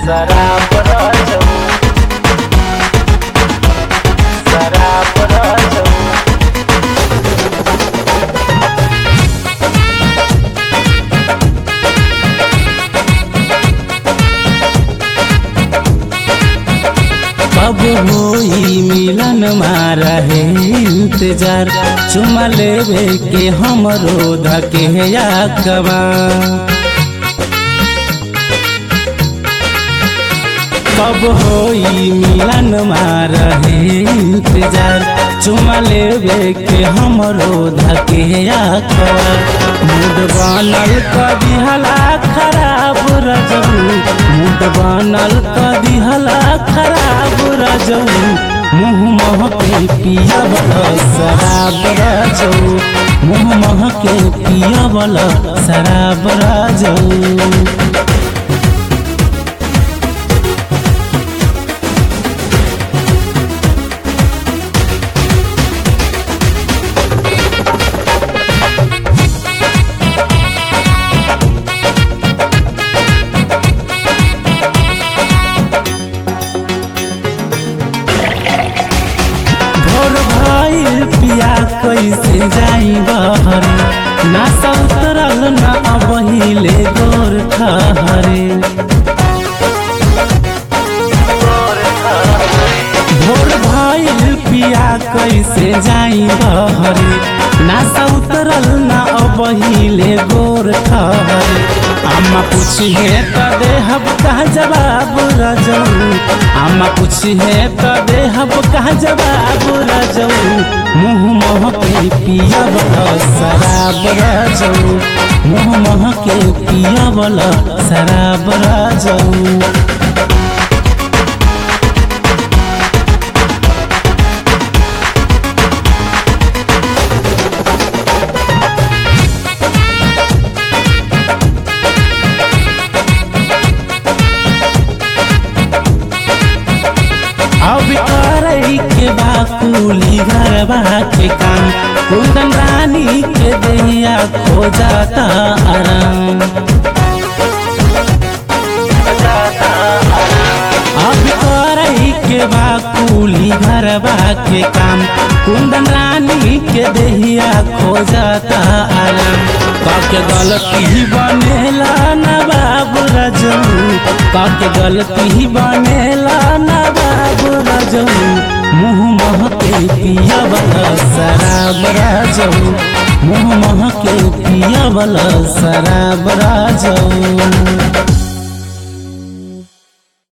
शराब राजू शराब राजू कब होई मिलन मारा है इंतजार चुमा लेवे के हमरो धके या कबा कब होई मिलन मारा है इंतजार चुमा लेवे के हमरो धके या कबा मूड बनल कभी हला खराब रजऊ मूड बनल कभी हला खराब रजऊ मुँह मह के पिया बला शराब रजऊ मुँह मह के पिया बला शराब रजऊ भोर भइल पिया कैसे जाई बहरे ना सौतरल ना अबहिले गोर खहरे भोर भइल पिया कैसे जाई बहरे ना सौतरल ना अबहिले गोर खहरे अम्मा पूछिए त देहब कहा जवाब रजऊ अम्मा पूछिए त देहब कहा जवाब रजऊ मुँह मोह के पिया बला शराब रजऊ मुँह मोह के पिया बला शराब रजऊ अब करई के बाकुली घरबा के काम कुंदन रानी के दैया खो जाता आराम अब करई के बाकुली घरबा के काम कुंदन रानी के देहिया खो जाता आराम काके गलती बनेला ना बाबू रजू काके गलती बनेला ना बाबू रजू मुँह मह के पिया वाला शराब राजू मुँह मह के पिया वाला शराब राजू